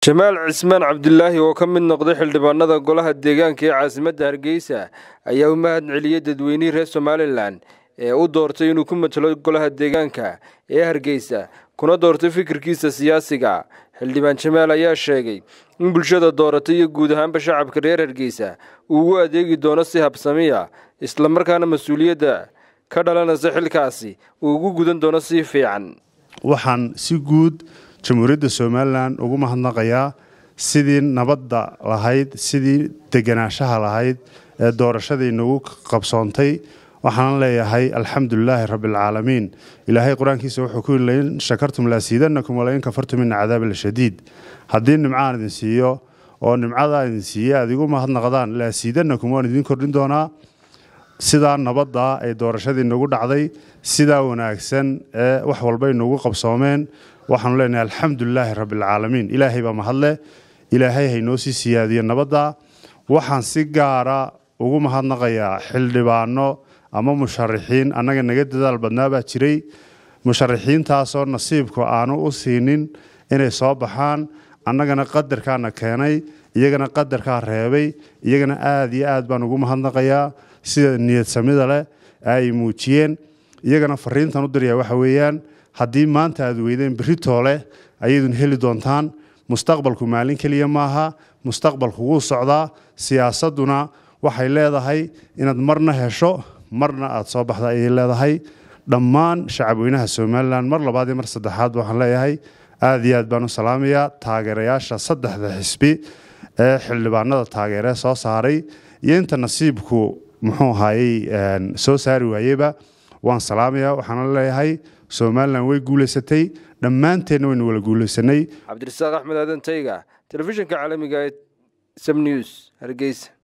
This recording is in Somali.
jamaal cismaan cabdulaahi oo ka mid noqday xildhibaanada golaha deegaanka ee caasimadda hargeysa ayaa u mahad celiyey dadweynihii reer somalilan ee u doortay inuu ku matalo golaha deegaanka ee hargeysa kuna doortay fikirkiisa siyaasiga xildhibaan jamaal ayaa sheegay in bulshada dooratay iyo guud ahaanba shacabka reer hargeysa uu ugu adeegi doono si habsamiya islamarkaana mas-uuliyadda ka dhalanaysa xilkaasi uu ugu gudan doono si fiican waxaan si guud jamhuuriyadda somalilan ugu mahadnaqayaa sidii nabadda lahayd sidii deganaanshaha lahayd ee doorashadii nagu qabsoontay waxaan leeyahay alxamdulilaahi rabbialcaalamiin ilaahay qur-aankiisa wuxuu ku yii lain shakartum laasiidanakum walain kafartum ina cadaaba lashadiid haddii nimcaan idin siiyo oo nimcadaa idin siiye aad igu mahadnaqdaan laasiidanakum waan idiin kordhin doonaa sidaa nabadda ay doorashadii nagu dhacday sidaa wanaagsan ee wax walbay nagu qabsoomeen waxaanu leenahay alxamdulilaahi rabbialcaalamiin ilaahay baa mahadle ilaahay haynoo sii siyaadiyo nabadda waxaan si gaara ugu mahadnaqayaa xildhibaano ama musharaxiin annaga naga dadaal badnaa baa jiray musharaxiintaasoo nasiibku aanu u siinin inay soo baxaan annagana qadarkaana keenay iyagana qadarkaa reebay iyagana aada iyo aad baan ugu mahadnaqayaa sida niyadsamida leh ay muujiyeen iyagana fariintan u diraya waxa weeyaan haddii maanta aad weydeen beritoole ayaydun heli doontaan mustaqbalku maalin keliya maaha mustaqbalku wuu socdaa siyaasadduna waxay leedahay inaad marna hesho marna aad soo baxda ayay leedahay dhammaan shacabweynaha somalilan mar labaad iyo mar saddexaad waxaan leeyahay aada iyo aad baan u salaamayaa taageerayaasha saddexda xisbi ee xildhibaanada taageeree soo saaray iyo inta nasiibku muxuu ahaayey soo saari waayeba waan salaamayaa waxaana leeyahay somalilan way guulaysatay dhammaanteenna waynu wala guulaysanay cabdirasaaq axmed aadan tayga telefishinka caalamiga ee sam news hargeysa